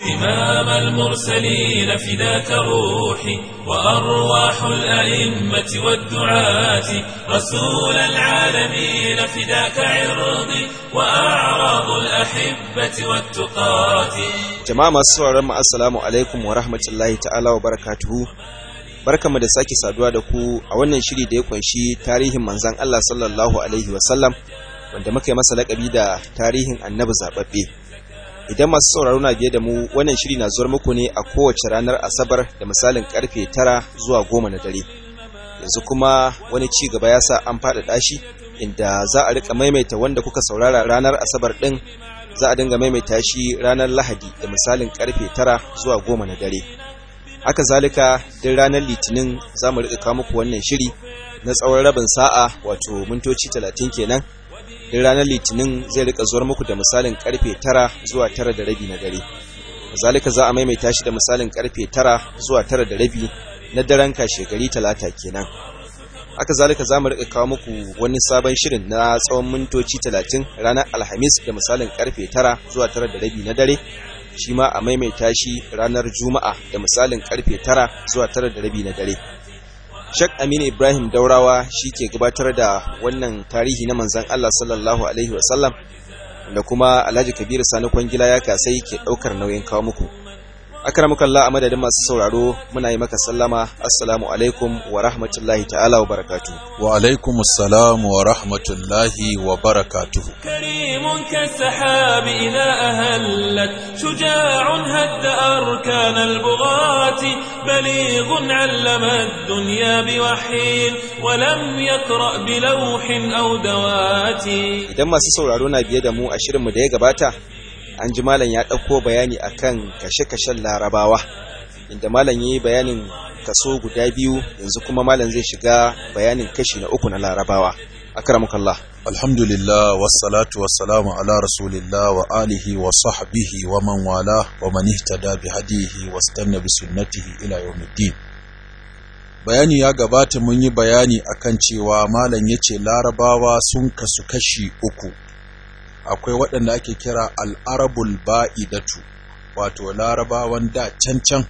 إمام المرسلين فداك روحي وأرواح الأئمة والدعاة رسول العالمين فداك عرضي وأعراض الأحبة والتقاة jama'a masu sauraron mu assalamu alaikum wa rahmatullahi ta'ala wa barakatuhu barkamu da sake saduwa da ku a wannan shiri da ya kunshi tarihin manzon Allah sallallahu alaihi wa sallam wanda muka yi masa lakabi da tarihin annabi zababbe idan masu sauraro na biye da mu wannan shiri na zuwar muku ne a kowace ranar asabar da misalin karfe tara zuwa goma na dare yanzu kuma wani ci gaba ya sa an faɗaɗa shi inda za a rika maimaita wanda kuka saurara ranar asabar ɗin za a dinga maimaita shi ranar lahadi da misalin karfe tara zuwa goma na dare haka zalika duk ranar litinin za mu rika kawo muku wannan shiri na tsawon rabin sa'a wato mintoci talatin kenan duk ranar litinin zai rika zuwar muku da misalin karfe tara zuwa tara da rabi na dare zalika za a maimaita shi da misalin karfe tara zuwa tara da rabi na daren kashe gari talata kenan haka zalika za mu rika kawo muku wani sabon shirin na tsawon mintoci talatin ranar alhamis da misalin karfe tara zuwa tara da rabi na dare shi ma a maimaita shi ranar juma'a da misalin karfe tara zuwa tara da rabi na dare Shek Aminu Ibrahim Daurawa shi ke gabatar da wannan tarihi na manzan Allah sallallahu Alaihi wasallam da kuma Alhaji Kabiru Sani Kwangila ya kasai ke ɗaukar nauyin kawo muku. akramukallah a madadin masu sauraro muna yi maka sallama assalamu alaikum wa rahmatullahi ta'ala wa barakatu wa alaikum assalam wa rahmatullahi wa barakatuh كريم كالسحاب إذا أهلت شجاع هد أركان البغاة بليغ علم الدنيا بوحي ولم يقرأ بلوح أو دوات idan masu sauraro na biye da mu a shirinmu da ya gabata an ji malam ya ɗauko bayani akan kashe-kashen larabawa inda malam ya yi bayanin kaso guda biyu yanzu kuma malam zai shiga bayanin kashi na uku na larabawa akramukallah alhamdulillah wassalatu wassalamu ala rasulillah wa alihi wa sahbihi wa man wala wa man ihtada bi hadihi wastanna bi sunnatihi ila yawmiddin bayani ya gabata mun yi bayani akan cewa malam yace larabawa sun kasu kashi uku akwai waɗanda ake kira al'arabul ba'idatu wato larabawan da cancan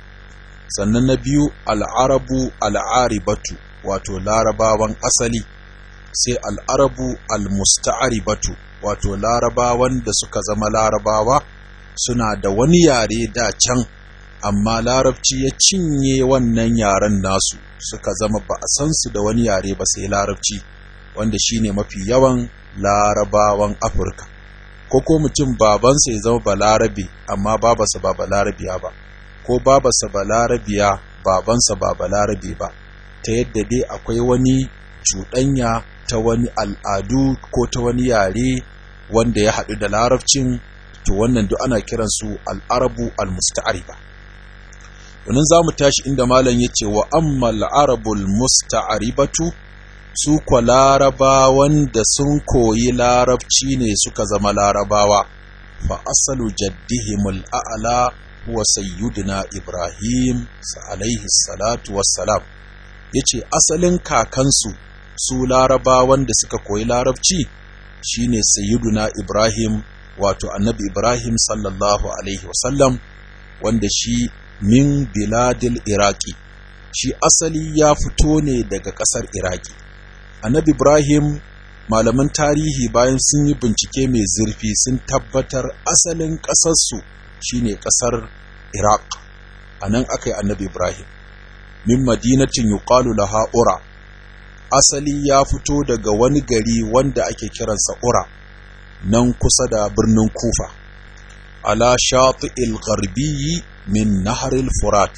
sannan na biyu al'arabu al'aribatu wato larabawan asali sai al'arabu al-musta'aribatu wato larabawan da suka zama larabawa suna da wani yare da can amma larabci ya cinye wannan yaren nasu suka zama ba a san su da wani yare ba sai larabci wanda shine mafi yawan larabawan afirka ko ko mutum babansa ya zama balarabe amma babarsa ba balarabiya ba ko babarsa balarabiya babansa ba balarabe ba ta yadda dai akwai wani cuɗanya ta wani al'adu ko ta wani yare wanda ya haɗu da larabcin to wannan duk ana kiransu al'arabu al-musta'ariba wannan za mu tashi inda malam ya ce wa amma al'arabul musta'aribatu su kwa larabawan da sun koyi larabci ne suka zama larabawa fa asalu jaddihimul a'la huwa sayyidina ibrahim alaihi salatu wassalam yace asalin kakansu su larabawan da suka koyi larabci shine sayyiduna ibrahim wato annabi ibrahim sallallahu alaihi wasallam wanda shi min biladil iraki shi asali ya fito ne daga ƙasar iraki annabi ibrahim malaman tarihi bayan sun yi bincike mai zurfi sun tabbatar asalin ƙasarsu shine ƙasar iraq a nan aka yi annabi ibrahim min madinatin yuqalu laha ura asali ya fito daga wani gari wanda ake kiransa ura nan kusa da birnin kufa ala shati'il gharbiyyi min naharil furat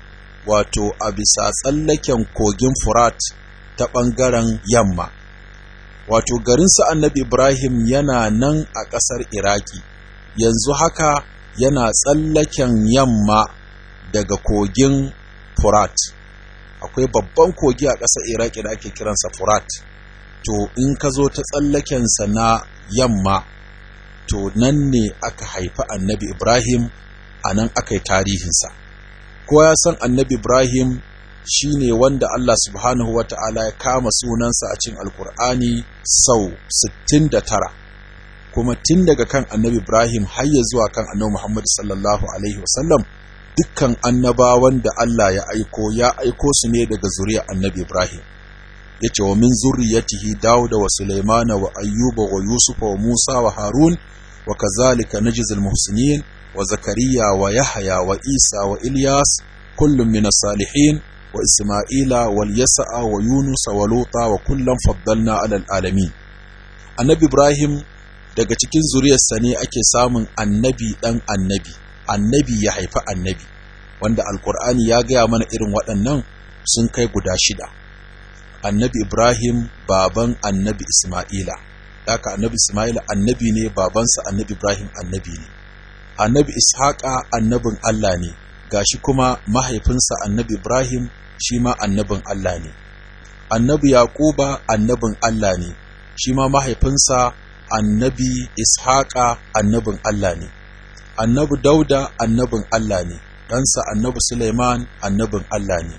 wato a bisa tsallaken kogin furat ta ɓangaren yamma wato garinsa annabi ibrahim yana nan a ƙasar iraki yanzu haka yana tsallaken yamma daga kogin furat akwai babban kogi a ƙasar iraki da ake kiransa furat to in ka zo ta tsallakensa na yamma to nan ne aka haifi annabi ibrahim a nan aka yi tarihinsa kowa ya san annabi ibrahim shi ne wanda allah subhanahu wa ta'ala ya kama sunansa a cikin alkur'ani sau 69 kuma tun daga kan annabi Ibrahim har ya zuwa kan annabi Muhammad sallallahu alaihi wasallam dukkan annabawan da Allah ya aiko ya aiko su ne daga zuriyar annabi Ibrahim yace wa min zurriyatihi Dawuda wa Sulaimana wa Ayyuba wa Yusufa wa Musa wa Harun wa kazalika najzil muhsinin wa Zakariya wa Yahya wa Isa wa Ilyas kullum min salihin wa Isma'ila wal Yasa'a wa Yunus wa Luta wa kullum faddalna alal alamin Annabi Ibrahim daga cikin zuriyarsa ne ake samun annabi dan annabi annabi ya haifi annabi wanda alkur'ani ya gaya mana irin waɗannan sun kai guda shida annabi ibrahim baban annabi isma'ila haka annabi isma'ila annabi ne babansa annabi ibrahim annabi ne annabi ishaqa annabin allah ne gashi kuma mahaifinsa annabi ibrahim shi ma annabin allah ne annabi yaquba annabin allah ne shi ma mahaifinsa annabi ishaqa annabin allah ne annabi dauda annabin allah ne ɗansa annabi suleiman annabin allah ne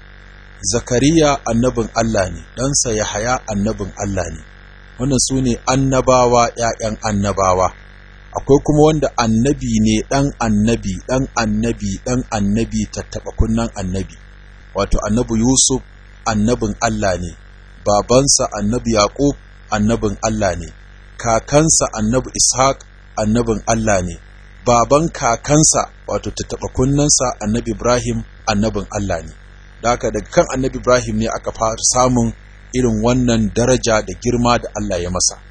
zakariya annabin Allah ne ɗansa Yahaya annabin Allah ne wannan su ne annabawa ‘ya'yan annabawa akwai kuma wanda annabi ne ɗan annabi ɗan annabi ɗan annabi tattaɓa kunnan annabi wato annabi Yusuf annabin Allah ne babansa annabi Yaƙub annabin Allah ne kakansa annabi Ishaq annabin Allah ne baban kakansa wato tattaɓa kunnansa annabi Ibrahim annabin Allah ne da haka daga kan annabi Ibrahim ne aka fara samun irin wannan daraja da girma da Allah ya masa.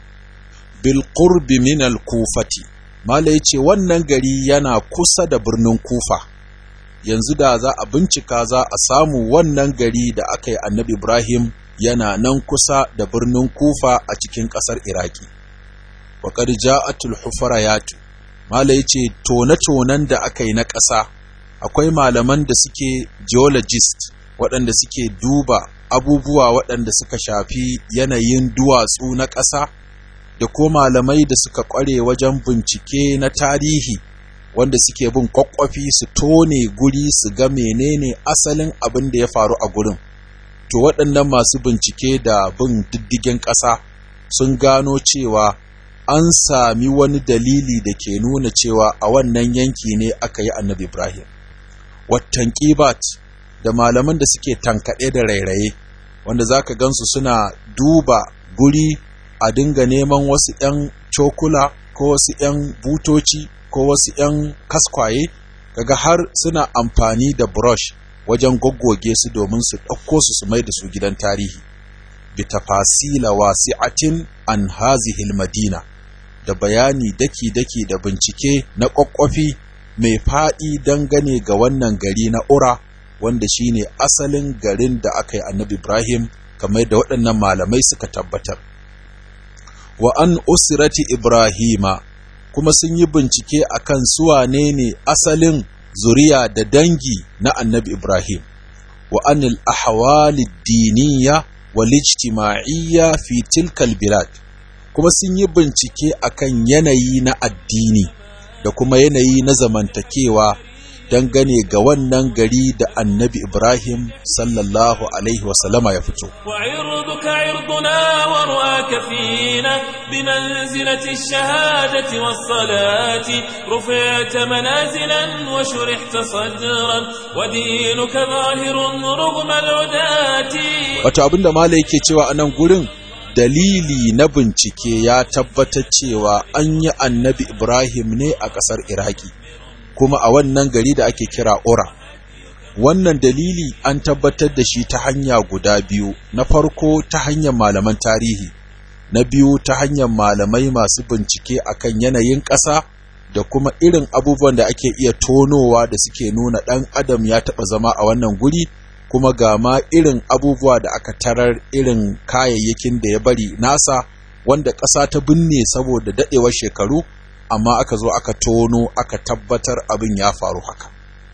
Bil qurbi min al kufati Mala ya ce wannan gari yana kusa da birnin Kufa, yanzu da za a bincika za a samu wannan gari da aka yi annabi Ibrahim yana nan kusa da birnin Kufa a cikin ƙasar Iraki. Waƙar ja'atul hufarayatu Mala ya ce tone-tonen da aka yi na ƙasa, akwai malaman da suke geologist waɗanda suke duba abubuwa waɗanda suka shafi yanayin duwatsu na ƙasa da ko malamai da suka ƙware wajen bincike na tarihi wanda suke bin kwakwafi su tone guri su ga menene asalin abin da ya faru a gurin to waɗannan masu bincike da bin diddigin ƙasa sun gano cewa an sami wani dalili da ke nuna cewa a wannan yanki ne aka yi annabi ibrahim wattan ƙibat da malaman da suke tankaɗe da rairaye wanda za ka gansu suna duba guri a dinga neman wasu ‘yan cokula ko wasu ‘yan butoci ko wasu ‘yan kaskwaye kaga har suna amfani da brush wajen goggoge su domin su ɗauko su su mai da su gidan tarihi bi tafasila wasi'atin an hazihil madina da bayani daki-daki da bincike na ƙwaƙwafi mai faɗi dangane ga wannan gari na ura wanda shine asalin garin da aka yi annabi Ibrahim kamar da waɗannan malamai suka tabbatar. Wa an usrati Ibrahima kuma sun yi bincike akan suwane ne asalin zuriya da dangi na annabi Ibrahim. Wa anil ahwali diniya wal ijtima'iyya fi tilkal bilad kuma sun yi bincike akan yanayi na addini da kuma yanayi na zamantakewa dangane ga wannan gari da annabi Ibrahim sallallahu Alaihi wasallama ya fito. وعرضك عرضنا ورؤاك فينا بمنزلة الشهادة والصلاة رفعت منازلا وشرحت صدرا ودينك ظاهر رغم العداة Wato abinda Mala yake cewa a nan gurin dalili na bincike ya tabbatar cewa an yi annabi Ibrahim ne a ƙasar Iraki. kuma a wannan gari da ake kira Ora. Wannan dalili an tabbatar da shi ta hanya guda biyu, na farko ta hanyar malaman tarihi, na biyu ta hanyar malamai masu bincike akan yanayin ƙasa da kuma irin abubuwan da ake iya tonowa da suke nuna ɗan adam ya taɓa zama a wannan guri, kuma ga ma irin abubuwa da aka tarar irin kayayyakin da ya bari nasa wanda ƙasa ta binne saboda daɗewar shekaru. amma aka zo aka tono aka tabbatar abin ya faru haka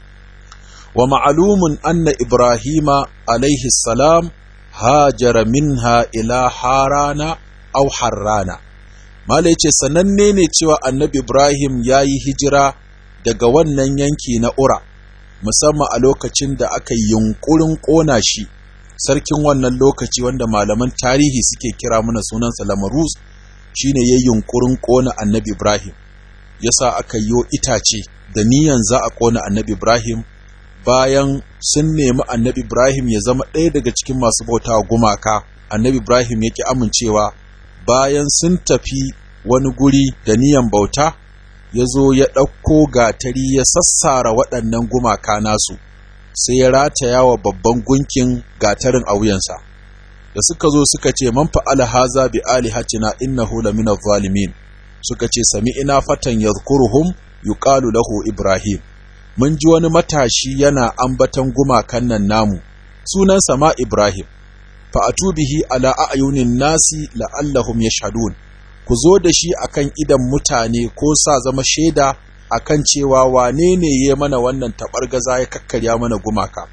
wa ma'alumun anna ibrahima alaihi salam hajara minha ila harana au harrana mala yace sananne ne cewa annabi ibrahim ya yi hijira daga wannan yanki na ura musamman a lokacin da aka yunkurin ƙona shi sarkin wannan lokaci wanda malaman tarihi suke kira mana sunansa lamarus shine ya yunkurin ƙona annabi Ibrahim yasa aka yi itace da niyan za a ƙona annabi Ibrahim bayan sun nemi annabi Ibrahim ya zama ɗaya daga cikin masu bautawa gumaka annabi Ibrahim yake amincewa bayan sun tafi wani guri da niyan bauta ya zo ya ɗauko gatari ya sassara waɗannan gumaka nasu sai ya rataya wa babban gunkin gatarin a wuyansa da suka zo suka ce man fa'ala haza bi alihatina innahu lamina zalimin suka ce sami ina fatan yadhkuruhum yuqalu lahu ibrahim mun ji wani matashi yana ambatan gumakan nan namu sunansa ma ibrahim fa atubihi ala a'yunin nasi la'allahum yashhadun ku zo da shi akan idan mutane ko sa zama shaida akan cewa wane ne ya mana wannan taɓargaza ya kakkarya mana gumaka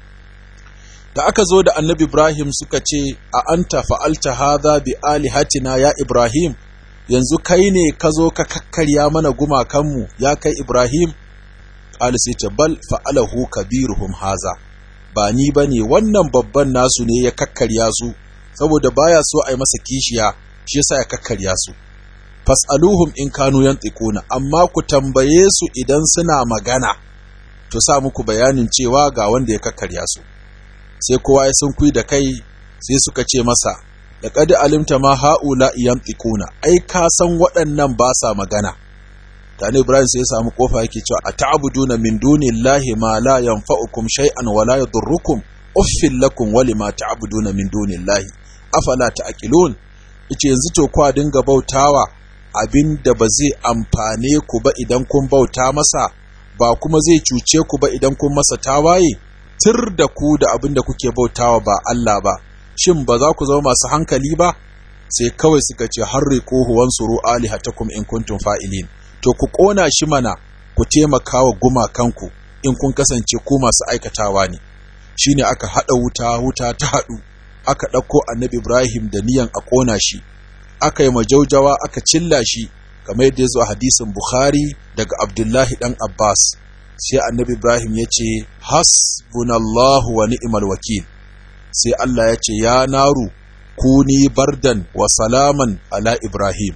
da aka zo da annabi Ibrahim suka ce a anta fa'alta hadha bi alihatina ya Ibrahim yanzu kai ne ka zo ka kakkarya mana gumakanmu ya kai Ibrahim qala sai ce bal fa'alahu kabiruhum haza ba ni bane wannan babban nasu ne ya kakkarya su saboda baya so a yi masa kishiya shi yasa ya kakkarya su fas'aluhum in kanu yantiquna amma ku tambaye su idan suna magana to sa muku bayanin cewa ga wanda ya kakkarya su sai kowa ya sun da kai sai suka ce masa laqad alimta ma haula yantiquna ai ka san waɗannan ba sa magana tani ibrahim sai ya samu kofa yake cewa ata'buduna min dunillahi ma la yanfa'ukum shay'an wa la yadurrukum uffil lakum wa lima ta'buduna min dunillahi afala ta'qilun yace yanzu to kwa dinga bautawa abin da ba zai amfane ku ba idan kun bauta masa ba kuma zai cuce ku ba idan kun masa tawaye tir da ku da abin da kuke bautawa ba Allah ba shin ba za ku zama masu hankali ba sai kawai suka ce harriquhu wansuru alihatakum in kuntum fa'ilin to ku kona shi mana ku taimaka wa gumakanku in kun kasance ku masu aikatawa ne shine aka hada wuta wuta ta hadu aka ɗauko annabi Ibrahim da niyan a ƙona shi aka yi majaujawa aka cilla shi kamar yadda ya zo a hadisin Bukhari daga Abdullahi ɗan Abbas sai annabi Ibrahim ya ce hasbunallahu wa ni'mal wakil sai Allah ya ce ya naru kuni bardan wa salaman ala Ibrahim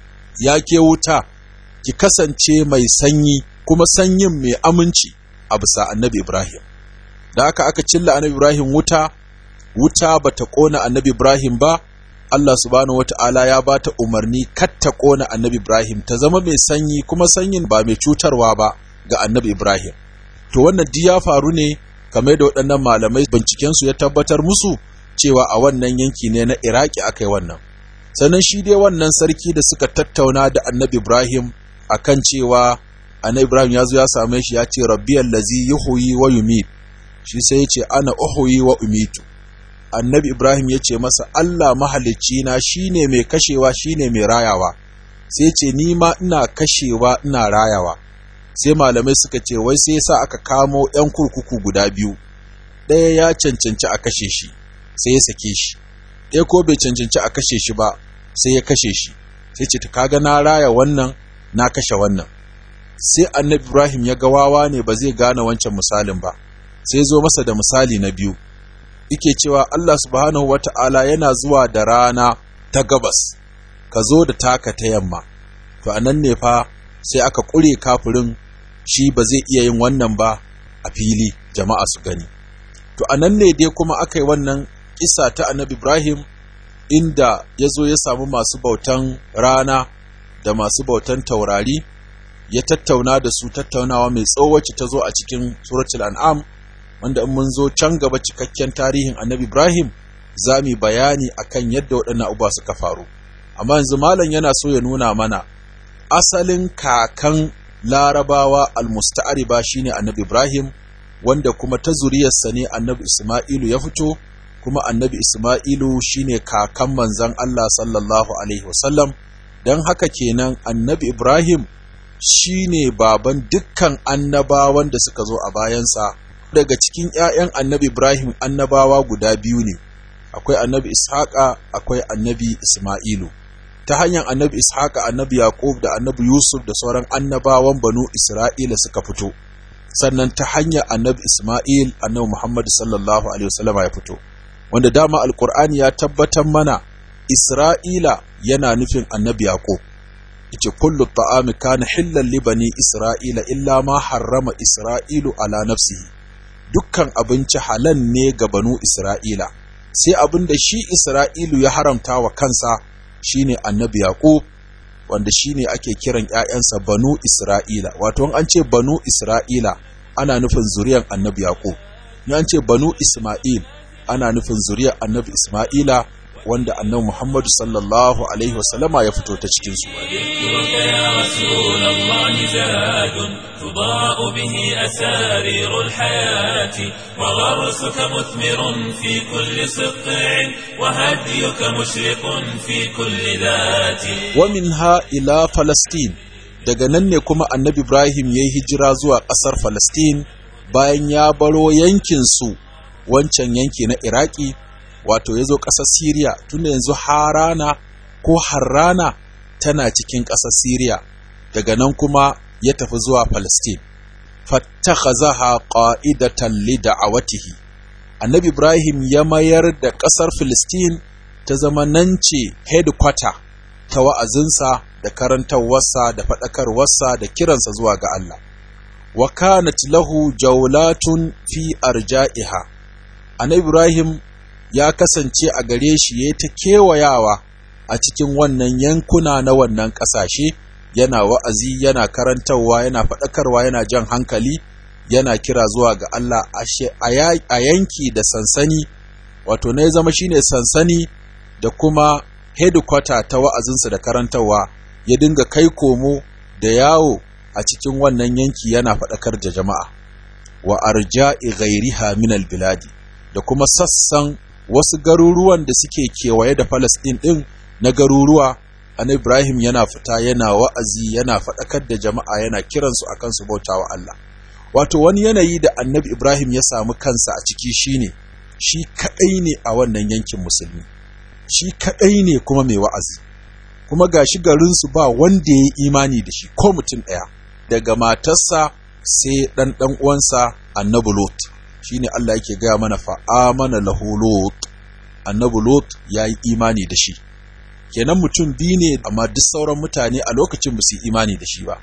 ya ke wuta ki kasance mai sanyi kuma sanyin mai aminci a bisa annabi Ibrahim da aka aka cilla annabi Ibrahim wuta wuta bata kona annabi Ibrahim ba Allah subhanahu wata'ala ya bata umarni kar ta kona annabi Ibrahim ta zama mai sanyi kuma sanyin ba mai cutarwa ba ga annabi Ibrahim to wannan di ya faru ne kamar da waɗannan malamai binciken su ya tabbatar musu cewa a wannan yanki ne na Iraki aka yi wannan sannan shi dai wannan sarki da suka tattauna da annabi Ibrahim akan cewa annabi Ibrahim ya zo ya same shi ya ce rabbiyal ladzi yuhyi wa yumit shi sai ya ce ana uhyi wa umitu annabi Ibrahim ya ce masa Allah mahalicci na shine mai kashewa shine mai rayawa sai ce ni ma ina kashewa ina rayawa sai malamai suka ce wai sai sa aka kamo yan kurkuku guda biyu ɗaya ya cancanci a kashe shi sai ya sake shi ɗaya ko bai cancanci a kashe shi ba sai ya kashe shi sai ce ta kaga na raya wannan na kashe wannan sai annabi Ibrahim ya ga wawa ne ba zai gane wancan misalin ba sai zo masa da misali na biyu yake cewa Allah subhanahu wata'ala yana zuwa da rana ta gabas ka zo da taka ta yamma to anan ne fa sai aka ƙure kafirin shi ba zai iya yin wannan ba a fili jama'a su gani to anan ne dai kuma aka yi wannan kisa ta annabi Ibrahim inda ya zo ya samu masu bautan rana da masu bautan taurari ya tattauna da su tattaunawa mai tsawo wacce ta zo a cikin suratul an'am wanda in mun zo can gaba cikakken tarihin annabi Ibrahim za mu bayani akan yadda waɗannan abubuwa suka faru amma yanzu malam yana so ya nuna mana asalin kakan larabawa almusta'ariba shine annabi Ibrahim wanda kuma ta zuriyarsa ne annabi Isma'ilu ya fito kuma annabi Isma'ilu shine kakan manzon Allah sallallahu alaihi wasallam dan haka kenan annabi Ibrahim shine baban dukkan annabawan da suka zo a bayansa daga cikin ‘ya'yan annabi Ibrahim annabawa guda biyu ne, akwai annabi Ishaqa akwai annabi Ismailu. Ta hanyar annabi Ishaqa annabi Yaqub da annabi Yusuf da sauran annabawan banu Isra'ila suka fito, sannan ta hanyar annabi Ismail annabi Muhammad sallallahu Alaihi wasallama ya fito. Wanda dama Alƙur'ani ya tabbatar mana Isra'ila yana nufin annabi Yaƙub. Ice kullu ta'ami kana hillan li bani Isra'ila illa ma harrama Isra'ilu ala nafsihi. Dukkan abinci halal ne ga banu Isra'ila, sai abin da shi Isra'ilu ya haramta wa kansa shine annabi Yaƙub, wanda shine ake kiran ‘ya'yansa banu Isra'ila. Wato, an ce banu Isra'ila ana nufin zuriyar annabi Yaƙub. An ce banu Ismail ana nufin zuriyar annabi Ismaila wanda annabi Muhammadu sallallahu alaihi wasallama ya fito ta cikin su يا رسول الله زاد تضاء به أسارير الحياة وغرسك مثمر في كل سقع وهديك مشرق في كل ذات ومنها إلى فلسطين daga nan ne kuma annabi Ibrahim ya yi hijira zuwa ƙasar Falastin bayan ya baro yankinsu wancan yanki na Iraki wato ya zo ƙasar Siriya tunda yanzu Harana ko Harrana tana cikin ƙasar Siriya daga nan kuma ya tafi zuwa Palestine fattakhazaha qa'idatan li da'awatihi Annabi Ibrahim ya mayar da ƙasar Palestine ta zama nan ce headquarter ta wa'azinsa da karantarwarsa da faɗakarwarsa da kiransa zuwa ga Allah wa kanat lahu jawlatun fi arja'iha Annabi Ibrahim ya kasance a gare shi ya ta kewayawa a cikin wannan yankuna na wannan ƙasashe yana wa'azi yana karantarwa yana faɗakarwa yana jan hankali yana kira zuwa ga Allah a yanki da sansani wato na ya zama shine sansani da kuma headquarter ta wa'azinsa da karantarwa ya dinga kai komo da yawo a cikin wannan yanki yana faɗakar da jama'a wa arja'i ghairiha min biladi da kuma sassan wasu garuruwan da suke kewaye da Falasɗin ɗin na garuruwa an Ibrahim yana fita yana wa'azi yana faɗakar da jama'a yana kiransu akan su bauta wa Allah wato wani yanayi da annabi Ibrahim ya samu kansa a ciki shine shi kaɗai ne a wannan yankin musulmi shi kaɗai ne kuma mai wa'azi kuma gashi garinsu ba wanda ya yi imani da shi ko mutum ɗaya daga matarsa sai ɗan ɗan uwansa annabi Lot shine Allah yake gaya mana fa amana lahu Lot annabi Lot ya yi imani da shi kenan mutum biyu ne amma duk sauran mutane a lokacin ba su yi imani da shi ba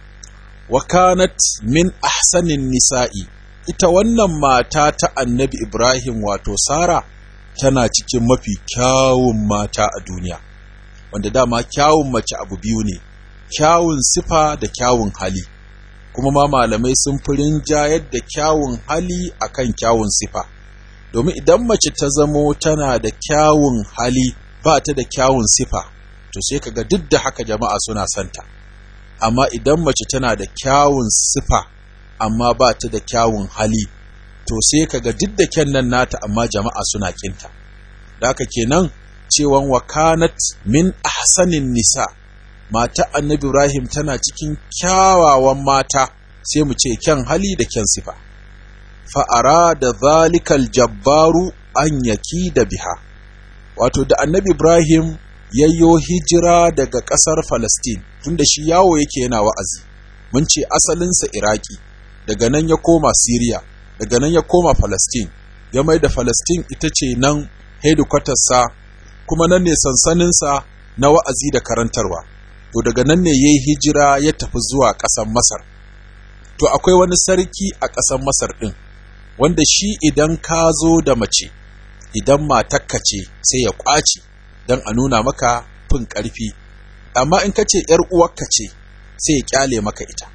wa kanat min ahsanin nisa'i ita wannan mata ta annabi Ibrahim wato Sara tana cikin mafi kyawun mata a duniya wanda dama kyawun mace abu biyu ne kyawun sifa da kyawun hali kuma ma malamai sun fi rinjayar da kyawun hali akan kyawun sifa domin idan mace ta zamo tana da kyawun hali ba ta da kyawun sifa to sai kaga duk da haka jama'a suna santa amma idan mace tana da kyawun sifa amma ba ta da kyawun hali to sai kaga duk da kyan nan nata amma jama'a suna kinta da haka kenan cewan wakanat min ahsanin nisa mata annabi Ibrahim tana cikin kyawawan mata sai mu ce kyan hali da kyan sifa fa'ara da zalikal jabbaru an yaki da biha wato da annabi Ibrahim yayyo hijira daga ƙasar Falastin tunda shi yawo yake yana wa'azi mun ce asalinsa Iraki daga nan ya koma Siriya daga nan ya koma Falastin ya mai da Falastin ita ce nan hedikwatarsa kuma nan ne sansaninsa na wa'azi da karantarwa to daga nan ne ya yi hijira ya tafi zuwa ƙasar Masar to akwai wani sarki a ƙasar Masar ɗin wanda shi idan ka zo da mace idan matakka ce sai ya ƙwace don a nuna maka fin ƙarfi amma in ka ce ‘yar uwarka ce sai ya ƙyale maka ita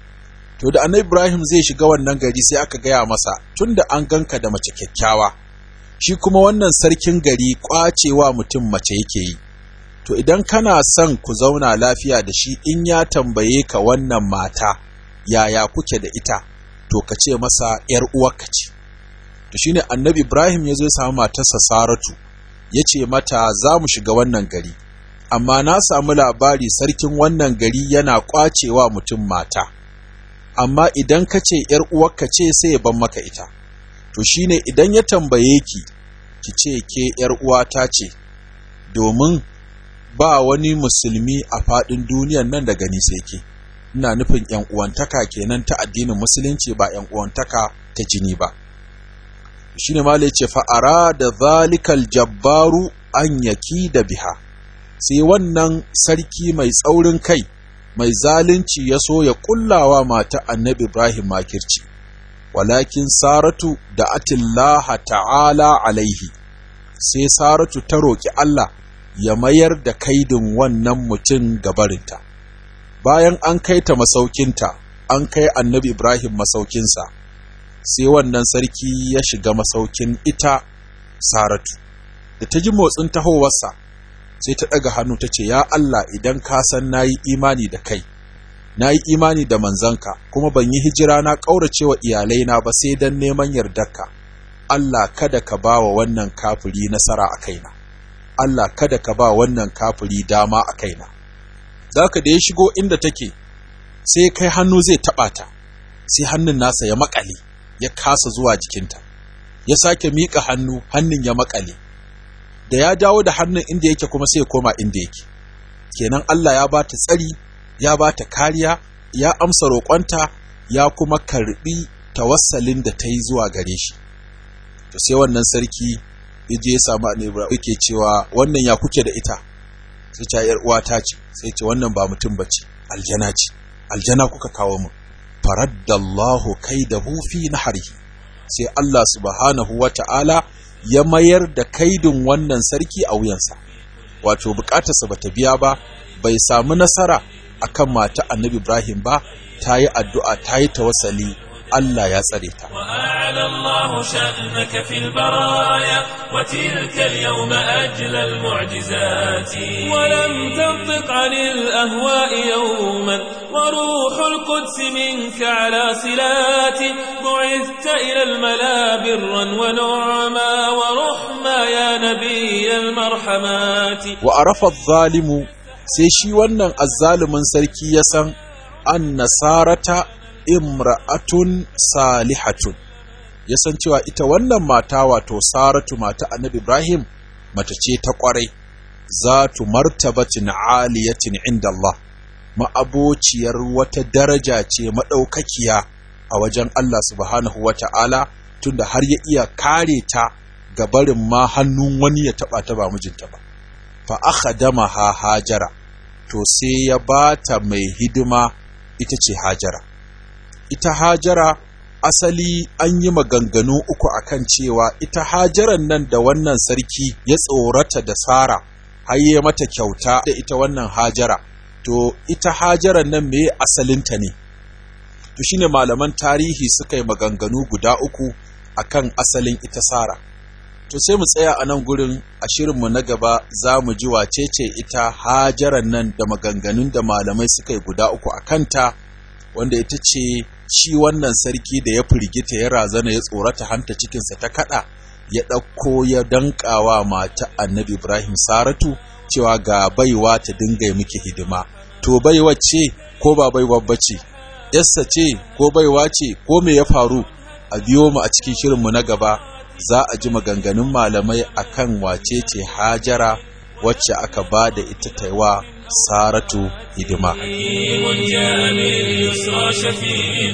to da annabi Ibrahim zai shiga wannan gari sai aka gaya masa tunda an ganka da mace kyakkyawa shi kuma wannan sarkin gari ƙwacewa mutum mace yake yi to idan kana son ku zauna lafiya da shi in ya tambaye ka wannan mata yaya kuke da ita to ka ce masa ‘yar uwarka ce to shine annabi Ibrahim ya zo ya samu matarsa Saratu ya ce mata za mu shiga wannan gari amma na samu labari sarkin wannan gari yana kwacewa mutum mata amma idan ka ce ‘yar uwarka ce sai ya ban maka ita to shine idan ya tambaye ki ki ce ke ‘yar uwata ce domin ba wani musulmi a faɗin duniyan nan da gani sai ke ina nufin ‘yan uwantaka kenan ta addinin musulunci ba ‘yan uwantaka ta jini ba shine ma ce fa'ara da zalikal jabbaru an yaki da biha sai wannan sarki mai tsaurin kai mai zalunci ya so ya kullawa mata annabi Ibrahim makirci walakin saratu da atillaha ta'ala alaihi sai saratu ta roƙi Allah ya mayar da kaidin wannan mutum gabarinta bayan an kai ta masaukinta an kai annabi Ibrahim masaukinsa sai wannan sarki ya shiga masaukin ita saratu da ta ji motsin tahowarsa sai ta ɗaga hannu ta ce ya Allah idan ka san na yi imani da kai na yi imani da manzanka kuma ban yi hijira na ƙaurace wa iyalaina ba sai don neman yardarka Allah kada ka ba wa wannan kafiri nasara a kaina Allah kada ka ba wannan kafiri dama a kaina zaka da ya shigo inda take sai kai hannu zai taɓa ta sai hannun nasa ya maƙale ya kasa zuwa jikinta ya sake miƙa hannu hannun ya maƙale da ya dawo da hannun inda yake kuma sai ya koma inda yake kenan Allah ya bata tsari ya bata kariya ya amsa roƙonta ya kuma karbi tawassalin da ta yi zuwa gare shi to sai wannan sarki ya je ya samu annabi yake cewa wannan ya kuke da ita sai ta yar uwata ce sai ce wannan ba mutum bace aljana ce aljana kuka kawo mu faraddallahu kaidahu fi nahrihi sai Allah subhanahu wata'ala ya mayar da kaidin wannan sarki a wuyansa wato bukatarsa bata biya ba bai samu nasara akan mata annabi Ibrahim ba ta yi addu'a ta yi tawassali Allah ya tsare ta وأعلى الله شأنك في البرايا وتلك اليوم أجلى المعجزات ولم تنطق عن الأهواء يوما وروح القدس منك على صلات بعثت إلى الملا برا ونعما ورحما يا نبي المرحمات wa arafa zalimu sai shi wannan azzalumin sarki ya san an nasarata imra'atun salihatun ya san cewa ita wannan mata wato saratu mata annabi ibrahim mace ce ta kwarai zatu martabatin aliyatin inda Allah ma'abociyar wata daraja ce maɗaukakiya a wajen Allah subhanahu wa ta'ala tunda har ya iya kare ta ga barin ma hannun wani ya taɓa ta ba mijinta ba fa aka dama ha hajara to sai ya bata mai hidima ita ce hajara ita hajara asali an yi maganganu uku akan cewa ita hajaran nan da wannan sarki ya tsorata da sara har ya mata kyauta da ita wannan hajara to ita hajaran nan me asalinta ne to shine malaman tarihi suka yi maganganu guda uku akan asalin ita sara to sai mu tsaya a nan gurin a shirinmu na gaba za mu ji wace ce ita hajaran nan da maganganun da malamai suka yi guda uku a kanta wanda ita ce shi wannan sarki da ya firgita ya razana ya tsorata hanta cikinsa ta kada ya ɗauko ya danƙawa mata annabi ibrahim saratu cewa ga baiwa ta dinga yi miki hidima to baiwa ce ko ba baiwa bace yassa ce ko baiwa ce ko me ya faru a biyo mu a cikin shirinmu na gaba za a ji maganganun malamai akan wace ce hajara wacce aka ba da ita taiwa saratu hidima جاء باليسرى شفيق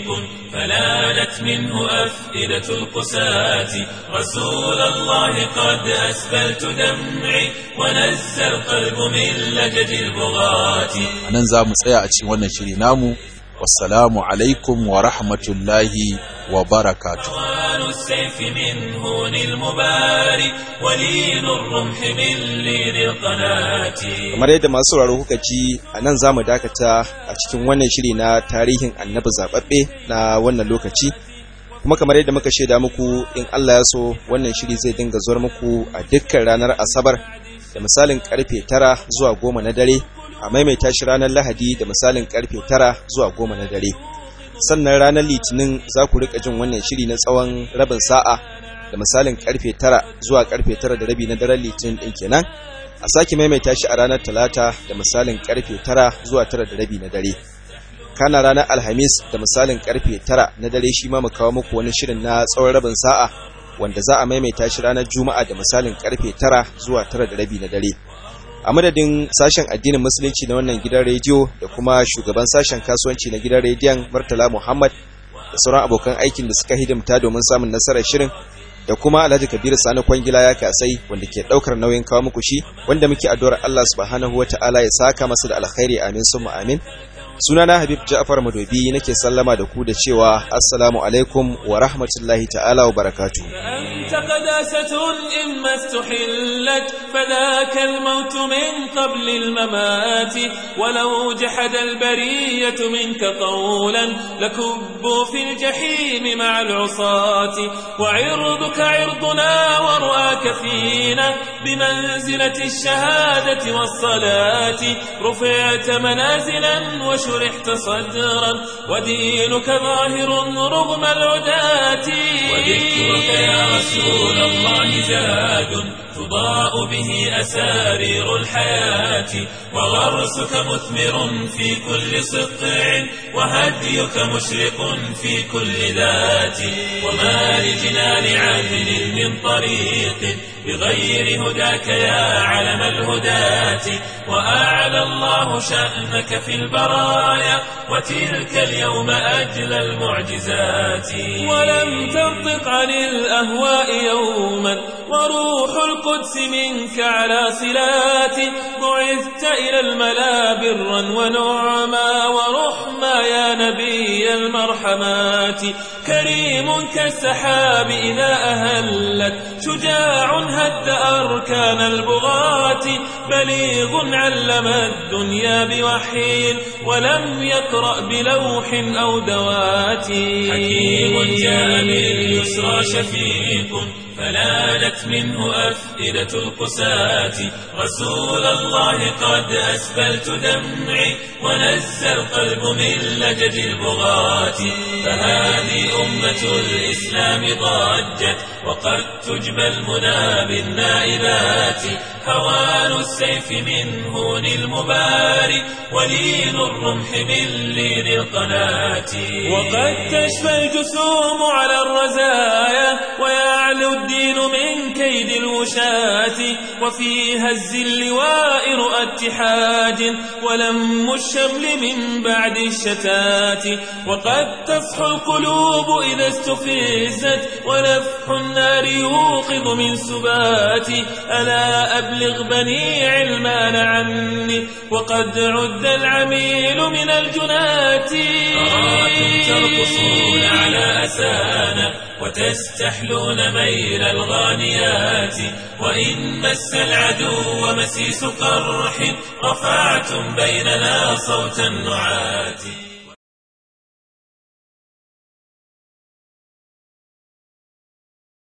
فلانت منه أفئدة القساة رسول الله قد أسبلت دمعي ونزى القلب من لجج البغاة a nan za mu tsaya a cikin wannan shiri namu wassalamu alaikum wa rahmatullahi wa barakatuh ألوان السيف من هون المباري ولين الرمح من لين القناة kamar yadda masu sauraro kuka ji a nan za mu dakata a cikin wannan shiri na tarihin annabi zaɓaɓɓe na wannan lokaci kuma kamar yadda muka shaida muku in Allah ya so wannan shiri zai dinga zuwar muku a dukkan ranar asabar da misalin karfe tara zuwa goma na dare a maimaita shi ranar lahadi da misalin karfe tara zuwa goma na dare sannan ranar litinin za ku rika jin wannan shiri na tsawon rabin sa'a da misalin karfe tara zuwa karfe tara da rabi na daren litinin ɗin kenan a sake maimaita shi a ranar talata da misalin karfe tara zuwa tara da rabi na dare kana ranar alhamis da misalin karfe tara na dare shi ma mu kawo muku wani shirin na tsawon rabin sa'a wanda za a maimaita shi ranar juma'a da misalin karfe tara zuwa tara da rabi na dare a madadin sashen addinin musulunci na wannan gidan rediyo da kuma shugaban sashen kasuwanci na gidan rediyon murtala muhammad da sauran abokan aikin da suka hidimta domin samun nasarar shirin da kuma Alhaji Kabir Sani Kwangila ya kasai wanda ke daukar nauyin kawo muku shi wanda muke addu'ar Allah subhanahu wataala ya saka masa da alkhairi amin summa amin sunana Habib Ja'far Madobi nake sallama da ku da cewa assalamu alaikum wa rahmatullahi ta'ala wa barakatuh أنت قداسة إما استحلت فذاك الموت من قبل الممات ولو جحد البرية منك قولا لكبوا في الجحيم مع العصاة وعرضك عرضنا ورؤاك فينا بمنزلة الشهادة والصلاة رفعت منازلا وشرحت صدرا ودينك ظاهر رغم العداة وذكرك يا رسول الله زاد تضاء به أسارير الحياة وغرسك مثمر في كل سطع وهديك مشرق في كل ذات وما لجنان عدل من طريق بغير هداك يا علم الهداة وأعلى الله شأنك في البرايا وتلك اليوم أجل المعجزات ولم تنطق عن الأهواء يوما وروح القدس منك على صلات بعثت إلى الملا برا ونعما ورحما يا نبي المرحمات كريم كالسحاب إذا أهلت شجاع هد أركان البغاة بليغ علم الدنيا بوحي ولم يقرأ بلوح أو دوات حكيم جاء باليسرى شفيق فلانت منه أفئدة القساة رسول الله قد أسبلت دمعي ونزى القلب من لجد البغاة فهذه أمة الإسلام ضجت وقد تجبى المنى بالنائبات هوان السيف من هون المباري ولين الرمح من لين القناة وقد تشفى الجسوم على الرزايا ويعلو الدين من كيد الوشاة وفي هز اللواء رؤى اتحاد ولم الشمل من بعد الشتات وقد تصحو القلوب إذا استفزت ونفح النار يوقظ من سبات ألا أبلغ بني علمان عني وقد عد العميل من الجنات أراكم ترقصون على أسانا وتستحلون ميل الغانيات وإن مس العدو مسيس قرح رفعتم بيننا صوت النعات